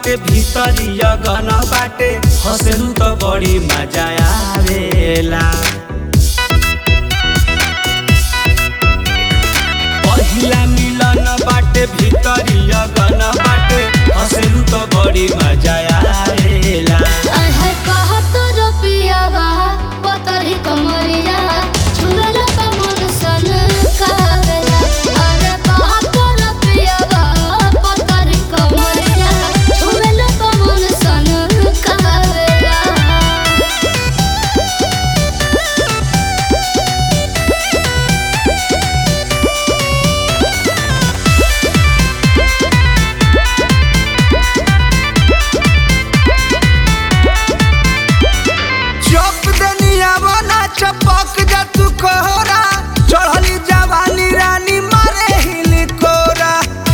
बाटे भीतरी अगन बाटे हंसलू त बड़ी मजा आवेला पहिला मिलन बाटे भीतरी अगन बाटे हंसलू त बड़ी मजा आवेला अहे कहत रुपियावा पतरी कमरिया छुरल कमल सन कागला अरे कहत रुपियावा पतरी कमरिया छुरल कमल सन कागला चौक दनिया बना चपक जा तू कोहरा चढ़ली जवानी रानी मारे हिली कोरा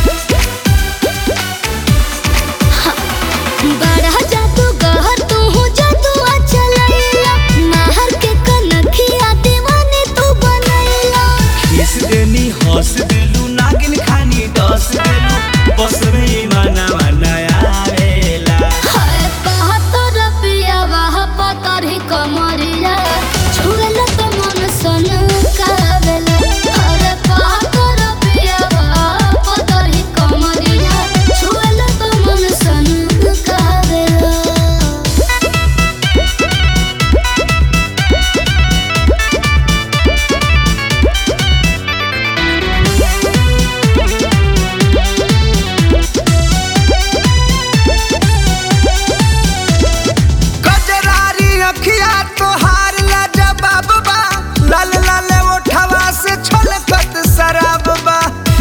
बड़ा जादू गहर तू हो जादू चलैला महर के कनखिया दीवानी तू बनैला किस देनी हंस देलू नागिन खानी डस देलू बस में माना माना आवेला हाय कहत रुपियावा पतरी कमरिया छुरल तो मन सन कागला अरे कहत रुपियावा पतरी कमरिया छुरल तो मन सन कागला गजरारी अखिया तोहार लाजवाब बा लाल लाल ओठवा से छलकत शराब बा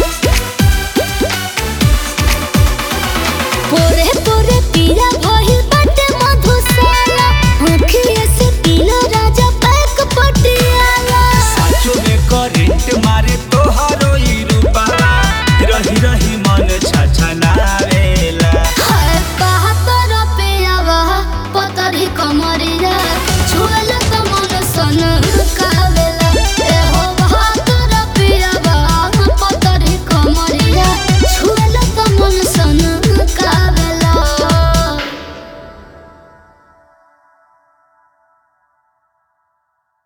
पोरे पोरे पीला भइल बाटे मधुशाला आँखिए से पीला राजा पैक पटियाला साचो में करेंट मारे तोहरो ई रूपवा रही रही मन छछनावेला हाय कहत रुपियावा पतरी कमरिया